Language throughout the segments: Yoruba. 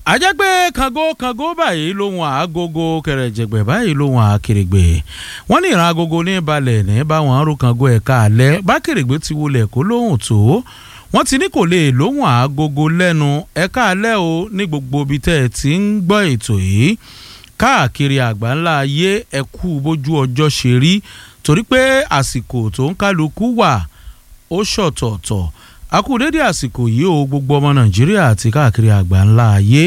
ajẹ́ pé kango kango báyìí lóhun àágogo kẹrẹ̀jẹ̀gbẹ̀ báyìí lóhun àkèrègbè wọ́n ní ìran agogo ní balẹ̀ ní báwọn arú kango ẹ̀ka alẹ́ bá kèrègbè ti wọlé kó lóhùn tó wọ́n ti ní kò lè lóhùn àágogo lẹ́nu ẹ̀ka alẹ́ o ní gbogbo ibi tẹ́ ẹ ti ń gbọ́ ètò yìí káàkiri àgbáńlá ayé ẹ̀kú bójú ọjọ́ ṣe rí torí pé àsìkò tó ń kálukú wà ó ṣọ̀tọ̀ọ̀tọ̀ a kú dédé àsìkò yìí o gbogbo ọmọ nàìjíríà àti káàkiri àgbáńlá ayé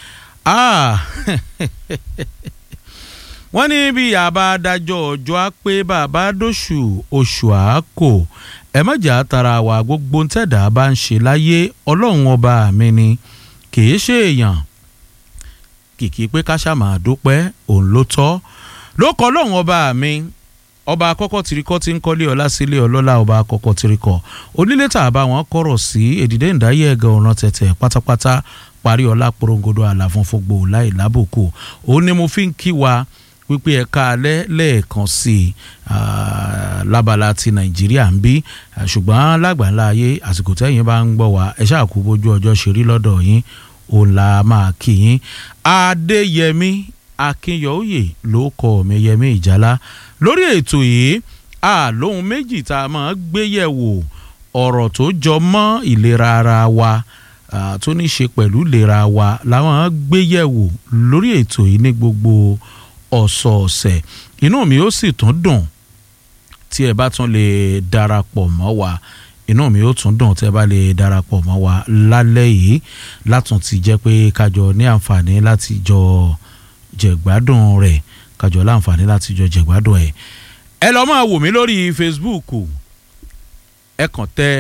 wọ́n ní bí àbá adájọ́ ọjọ́ á pé bàbá dóṣù oṣù àákò ẹ mọ̀jà tara wa gbogbo ntẹ̀dá bá ń ṣe láyé ọlọ́run ọba mi ni kì í ṣe èèyàn kìkì pé ká ṣàmà dúpẹ́ òun ló tọ́ ló kọ́ ọlọ́run ọba mi ọba àkọ́kọ́ tirikọ́ ti ń kọ́lé ọlá sílé ọlọ́lá ọba àkọ́kọ́ tirikọ́ onílé tá a bá wọn kọ̀rọ̀ sí èdìdé ìdáyé ẹ̀gẹ́ ọ̀ràn tẹ̀tẹ̀ pátápátá parí ọlá porongodo àlàfún fúngbò láì lábòkù òun ni mo fi ń kí wa wípé ẹ̀ka alẹ́ lẹ́ẹ̀kan sí i lábala ti nàìjíríà ń bí ṣùgbọ́n lágbàńlá ayé àsìkò tẹ́yìn bá ń gbọ́ wa ẹ ṣáà kú bójú ọjọ́ ṣe rí lọ́dọ̀ yín òun la máa kí yín adéyẹmí akínyọ̀ọ́yè ló kọ́ mi yẹmí ìjálá lórí ètò yìí a lóhun méjì tá a máa gbé yẹ̀wò ọ̀rọ̀ tó jọ mọ́ ìlera ara wa tó ní ṣe pẹ̀lú ìlera wa làwọn gbé yẹ̀wò lórí ètò yìí ní gbogbo ọ̀sọ̀ọ̀sẹ̀ inú mi ó sì tún dùn tí ẹ bá tún lè darapọ̀ mọ́ wa inú mi ó tún dùn tí ẹ bá lè darapọ̀ mọ́ wa lálẹ́ yìí látún ti jẹ́ pé kájọ ní àǹfààní láti jọ jẹ̀gbádùn rẹ̀ kájọ láǹfààní láti jọ jẹ̀gbádùn ẹ̀ ẹ lọ́ máa wò mí lórí Facebook ẹ kàn tẹ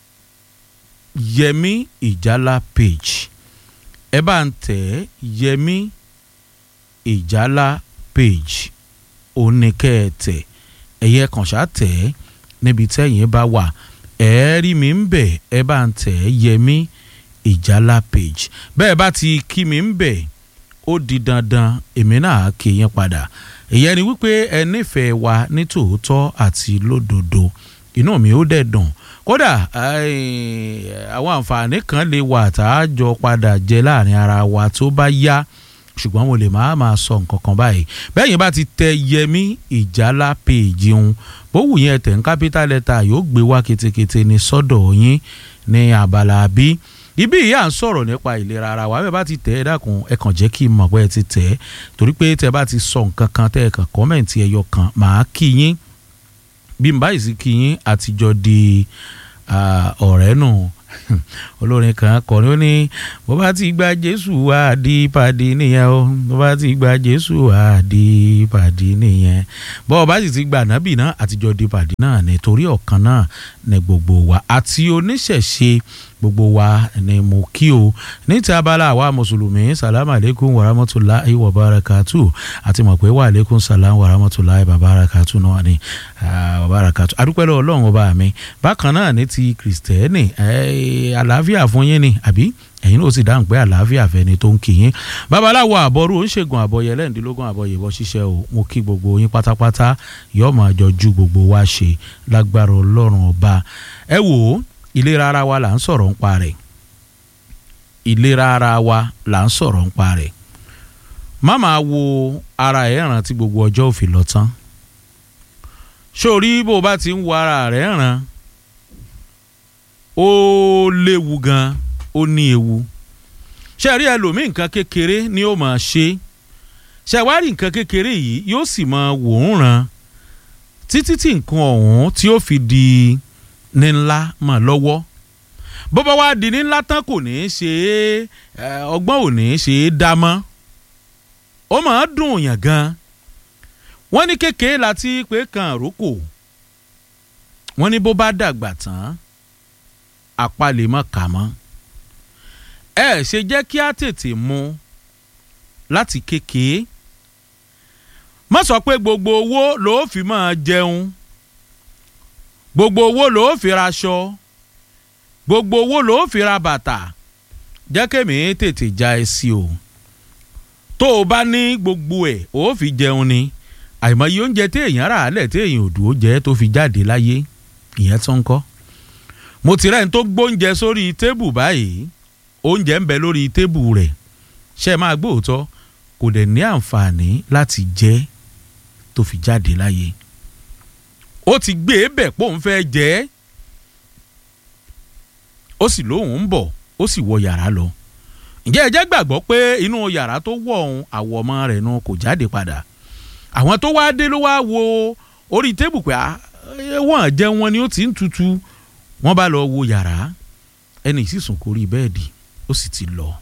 Yẹmí Ìjálá page ẹ bá ń tẹ Yẹmí Ìjálá page oníkẹ́ẹ̀tẹ̀ ẹ̀yẹ kàn ṣá tẹ̀ níbi tẹ́yìn bá wà ẹ rí mi ń bẹ̀ ẹ bá ń tẹ̀ Yẹmí Ìjálá page bẹ́ẹ̀ bá ti kí mi ń bẹ̀ ó di dandan èmi náà kì í yẹn padà ìyẹn ni wípé ẹ nífẹ̀ẹ́ wa ní tòótọ́ àti lódodo inú mi ó dẹ̀ dùn kódà àwọn àǹfààní kan lè wà tá a jọ padà jẹ láàrin ara wa tó bá yá ṣùgbọ́n mo lè máa máa sọ nǹkan kan báyìí bẹ́yìn bá ti tẹ Yẹmí Ìjálá péèjì ń bówù yẹn tẹ̀ ń capital letter yóò gbé wá ketekete ní sọ́dọ̀ yín ní abala bí ibi yìí à ń sọ̀rọ̀ nípa ìlera ara wa bẹ́ẹ̀ bá ti tẹ̀ ẹ́ dákun ẹ kàn jẹ́ kí n mọ̀ pé ẹ ti tẹ̀ ẹ́ torí pé tẹ́ bá ti sọ nǹkan kan tẹ́ ẹ kàn kọ́mẹ̀ntì ẹyọ kan màá kí yín bí n báyìí sí kí yín àtijọ́ di ọ̀rẹ́ nù olórin kan kọrin ó ní bó bá ti gba Jésù wá di pàdé nìyẹn o bó bá ti gba Jésù wá di pàdé nìyẹn bó o bá sì ti gba ànábì náà àtijọ́ di pàdé náà nítorí ọ̀kan náà ní gbogbo wa àti oníṣẹ̀ṣe gbogbo wa ni mo kí o ní ti abala àwa mùsùlùmí salamu aleykum warahmatulahi wabarakatu àti mọ̀ pé wà aleykum salam warahmatulahi wabarakatu náà ni wabarakatu adúpẹ́ lọ́wọ́ ọlọ́run ọba mi bákan náà ní ti kìrìsìtẹ́nì àlàáfíà fún yín ni àbí ẹ̀yin ló sì dáhùn pé àlàáfíà fẹ́ni tó ń kí yín babaláwo àbọ̀rú oníṣègùn àbọ̀yẹ lẹ́ǹdínlógún àbọ̀yẹ̀bọ̀ ṣiṣẹ́ o mo kí gbogbo yín pátápátá yóò máa jọ ju gbogbo wa ṣe lágbára ọlọ́run ọba ẹ wò ó ìlera ara wa là ń sọ̀rọ̀ ń pa rẹ̀ ìlera ara wa là ń sọ̀rọ̀ ń pa rẹ̀ má máa wo ara ẹ̀ ràn tí gbogbo ọjọ́ òfin lọ tán sórí bó o bá ti ń wo ara rẹ̀ ràn ó léwu gan ó ní ewu ṣe rí ẹlòmíì nǹkan kékeré ni ó máa ṣe ṣe wá rí nǹkan kékeré yìí yóò sì máa wò ó ràn títí tí nǹkan ọ̀hún tí ó fi di ní ńlá mọ̀ lọ́wọ́ bó bá wá di ní ńlá tán kò ní í ṣe é ọgbọ́n ò ní í ṣe é dá mọ́ ó máa dùn yàn gan wọ́n ní kékeré láti pé kan àrókò wọ́n ní bó bá dàgbà tán apá lè mọ̀ kà mọ́ ẹ ṣe jẹ́ kí á tètè mu láti kékeré má sọ pé gbogbo owó ló fi máa jẹun gbogbo owó ló fi ra aṣọ gbogbo owó ló fi ra bàtà jẹ́ kémi tètè já ẹ sí o tó o bá ní gbogbo ẹ̀ ó fi jẹun ni àìmọye oúnjẹ téèyàn rà á lẹ̀ téèyàn ò dúró jẹ́ tó fi jáde láyé ìyẹn tó ń kọ́ mo ti rẹ́ni tó gbóúnjẹ sórí tébù báyìí oúnjẹ ń bẹ lórí tébù rẹ̀ ṣe é máa gbóòótọ́ kò dẹ̀ ní àǹfààní láti jẹ́ tó fi jáde láyé ó ti gbé e bẹ̀ pé òun fẹ́ jẹ́ ẹ́ ó sì lóun ń bọ̀ ó sì wọ yàrá lọ ǹjẹ́ ẹ jẹ́ gbàgbọ́ pé inú yàrá tó wọ̀ ọ̀hún àwọ̀ ọmọ rẹ̀ nu kò jáde padà àwọn tó wá dé ló wá wo orí tébù pé wọ́n jẹ́ wọn ni ó ti ń tutù wọ́n bá lọ wo yàrá ẹni sísùn kò rí bẹ́ẹ̀dì ó sì ti lọ.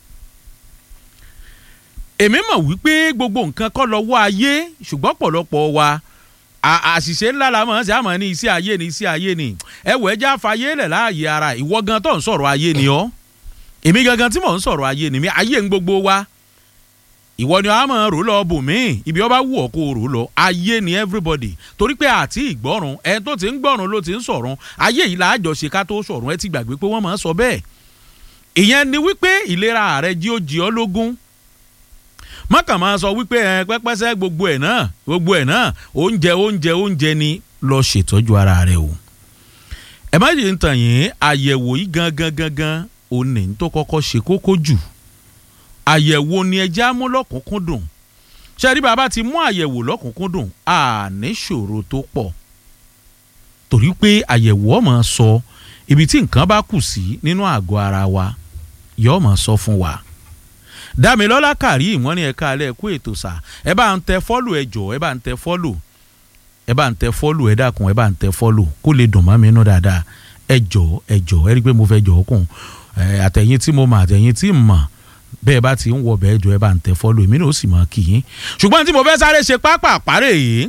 èmi mọ̀ wípé gbogbo nǹkan kọ́ lọ́wọ́ ayé ṣùgbọ́n pọ̀lọpọ̀ wa àṣìṣe ńlá la mọ̀ ọ́n sí àmọ́ ní iṣẹ́ ayé ni iṣẹ́ ayé ni ẹ̀wọ̀ ẹja fàyè lẹ̀ láàyè ara ìwọ gan tó ń sọ̀rọ̀ ayé ni ọ́ èmi gangan tí mò ń sọ̀rọ̀ ayé ni mi ayé ń gbogbo wa ìwọ ni a máa rò lọ bò mí ibi ọba wù ọ́ kó o rò lọ ayé ni everybody torí pé àti ìgbọ́rùn ẹ tó ti ń gbọ́rùn ló ti ń sọ̀rùn ayé yìí làájọ ṣe ká tó sọ̀rùn ẹ ti gbàgbé pé wọ́n máa ń sọ bẹ́ẹ̀ ìyẹn ni wípé ìlera rẹ jí ó jí ọ lógún mọ́kàn máa sọ wípé ẹ pẹ́pẹ́sẹ́ gbogbo ẹ̀ náà gbogbo ẹ̀ náà oúnjẹ oúnjẹ oúnjẹ ni lọ ṣètọ́jú ara rẹ o ẹ má yìí ń tàn yín àyẹ̀wò yìí gangan gangan òní tó kọ́kọ́ ṣe kókó jù àyẹ̀wò ni ẹja mú lọ́kùnkúndùn ṣẹ́rí bàbá ti mú àyẹ̀wò lọ́kùnkúndùn àní ṣòro tó pọ̀ torí pé àyẹ̀wò ọmọ sọ ibi tí nǹkan bá kù sí nínú àgọ́ ara wa yóò mọ̀ sọ fún wa dámilọ́lá kàrí ìwọ́n ní ẹ̀ka alẹ́ kú ètò sà ẹ bá ń tẹ fọ́lù ẹ jọ ẹ bá ń tẹ fọ́lù ẹ bá ń tẹ fọ́lù ẹ dákun ẹ bá ń tẹ fọ́lù kó lè dùn mọ́ mi nú dáadáa ẹ jọ ẹ jọ ẹ rí i pé mo fẹ́ jọ ọkùn àtẹ̀yìn tí mo mọ̀ àtẹ̀yìn tí mo mọ̀ bẹ́ẹ̀ bá ti ń wọ bẹ́ẹ̀ jọ ẹ bá ń tẹ fọ́lù èmi náà ó sì mọ̀ kì í ṣùgbọ́n tí mo fẹ́ sáré ṣe pápá àpárẹ̀ yìí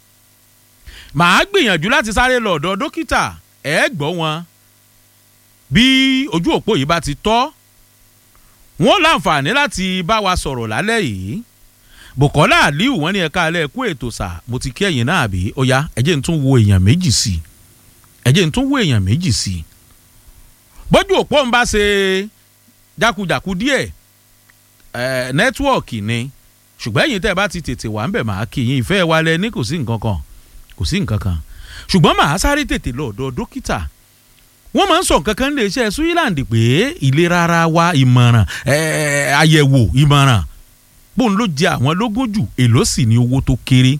màá gbìyànjú láti sáré lọ ọ̀dọ̀ dókítà ẹ gbọ́ wọn bí ojú òpó yìí bá ti tọ́ wọ́n láǹfààní láti bá wa sọ̀rọ̀ lálẹ́ yìí Bùkọ́lá Aliu wọ́n ní ẹ̀ka alẹ́ kú ètò sà mo ti kí ẹ̀yin náà àbí ó yá ẹ jẹ́ n tún wo èèyàn méjì sí i ẹ jẹ́ n tún wo èèyàn méjì sí i bójú òpó ń bá ṣe jákujàku díẹ̀ ẹ̀ nẹ́tíwọ̀kì ni ṣùgbọ́n ẹ̀yin tẹ́ ẹ bá ti tètè wà ń bẹ̀ máa kí yín ìfẹ́ wa lẹ ní kò sí nǹkan kan kò sí nǹkan kan ṣùgbọ́n màá sáré tètè lọ ọ̀dọ̀ dókítà wọ́n máa ń sọ nǹkan kan lè ṣe Switzerland pé ìlera ara wa ìmọ̀ràn àyẹ̀wò ìmọ̀ràn bóun ló jẹ àwọn lógún jù èló sì ní owó tó kéré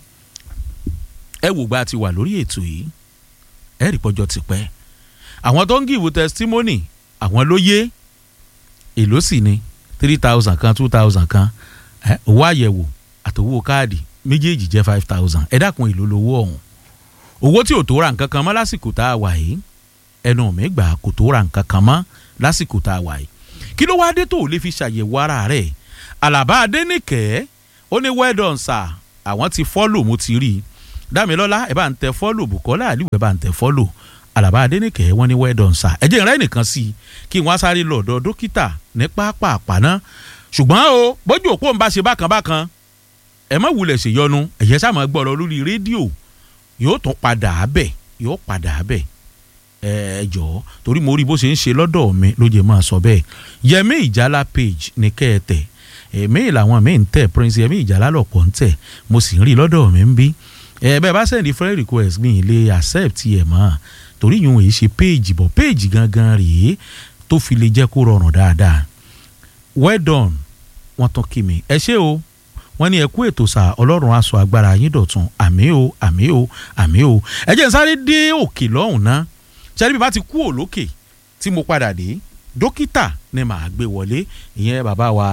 ẹ wò gba ti wà lórí ètò yìí ẹ rí pọ́jọ́ ti pẹ́ àwọn tó ń gìwò testimony àwọn ló yé èló sì ní three thousand kan two thousand kan owó àyẹ̀wò àtòwò káàdì méjèèjì jẹ́ five thousand ẹ dákun èló lówó ọ̀hún owó tí ò tó ra nǹkan kan mọ́ lásìkò tá a wà yìí ẹnu mi gbà kò tó ra nǹkan kan mọ́ lásìkò tá a wà yìí kí ló wá dé tó o lè fi ṣàyẹ̀wò ara rẹ̀ Àlàbá Adénìkẹ́ ó ní well done sir àwọn ti fọ́lò mo ti rí i Dámilọ́lá ẹ bá ń tẹ fọ́lò Bùkọ́lá Àlíù ẹ bá ń tẹ fọ́lò Àlàbá Adénìkẹ́ wọ́n ní well done sir ẹ jẹ́ ìrẹ́ nìkan sí i kí wọ́n á sáré lọ ọ̀dọ̀ dókítà ní pápá àpáná ṣùgbọ́n o bójú òpó ń bá ṣe bákan bákan ẹ má wulẹ̀ ṣèyọnu ẹ̀yẹ sáà máa gbọ́ ọ lórí rédíò yóò tún padà á bẹ̀ yóò padà á bẹ̀ ẹ jọ̀ọ́ torí mo rí bó ṣe ń ṣe lọ́dọ̀ mi ló jẹ́ máa sọ bẹ́ẹ̀ Yẹmí Ìjálá page ní kẹ́ẹ̀tẹ̀ èmi làwọn mi ń tẹ̀ Prince Yẹmí Ìjálá lọ̀pọ̀ ń tẹ̀ mo sì ń rí lọ́dọ̀ mi ń bí ẹ bẹ́ẹ̀ bá sẹ́ndí friend request mi lè accept ẹ̀ mọ́ torí yòówù yìí ṣe page bọ̀ page gangan rèé tó fi lè jẹ́ kó rọrùn dáadáa well done wọ́n tán kí mi ẹ ṣé o wọ́n ní ẹ kú ètò sà ọlọ́run aṣọ agbára yín dọ̀tun àmì o àmì o àmì o ẹ jẹ́ n sáré dé òkè lọ́hùn náà ṣẹ́ni bí bá ti kú òlókè tí mo padà dé dókítà ni màá gbé wọlé ìyẹn bàbá wa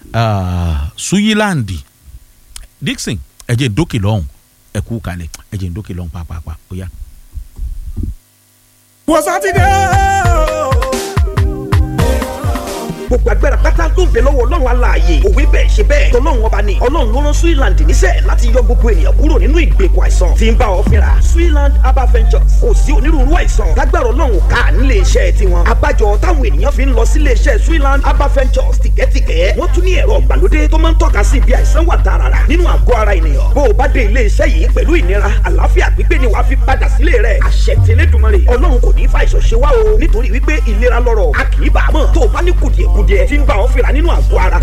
Switzerland Dixon ẹ jẹ́ n dókè lọ́hùn ẹ kú kalẹ̀ ẹ jẹ́ n dókè lọ́hùn pàápàá ó yá. wọ́n sátidé gbogbo agbára pátá tó ń bẹ lọ́wọ́ ọlọ́run aláàyè òwe bẹ́ẹ̀ ṣe bẹ́ẹ̀ tọ́lọ́run ọba ni ọlọ́run ló rán Switzerland níṣẹ́ láti yọ gbogbo ènìyàn kúrò nínú ìgbèkùn àìsàn tí ń bá ọ fínra Switzerland herbal ventures kò sí onírúurú àìsàn lágbára ọlọ́run ká nílé iṣẹ́ tiwọn abájọ táwọn ènìyàn fi ń lọ sílé iṣẹ́ Switzerland herbal ventures tìkẹ́tìkẹ́ wọ́n tún ní ẹ̀rọ ìgbàlódé tó máa ń tọ́ka sí ibi àìsàn wà tààràrà nínú àgọ́ ara ènìyàn bó o bá dé ilé iṣẹ́ yìí pẹ̀lú ìnira àlàáfíà pípé ni wàá fi padà sílé rẹ̀ àṣẹ tẹlẹ́dùmarè ọlọ́run kò ní í fa àìsàn ṣe wá o nítorí wípé ìlera lọ́rọ̀ a kì í bàá mọ̀ tó o bá ní kùdìẹ̀kudiẹ tí ń bá ọ fínra nínú àgọ́ ara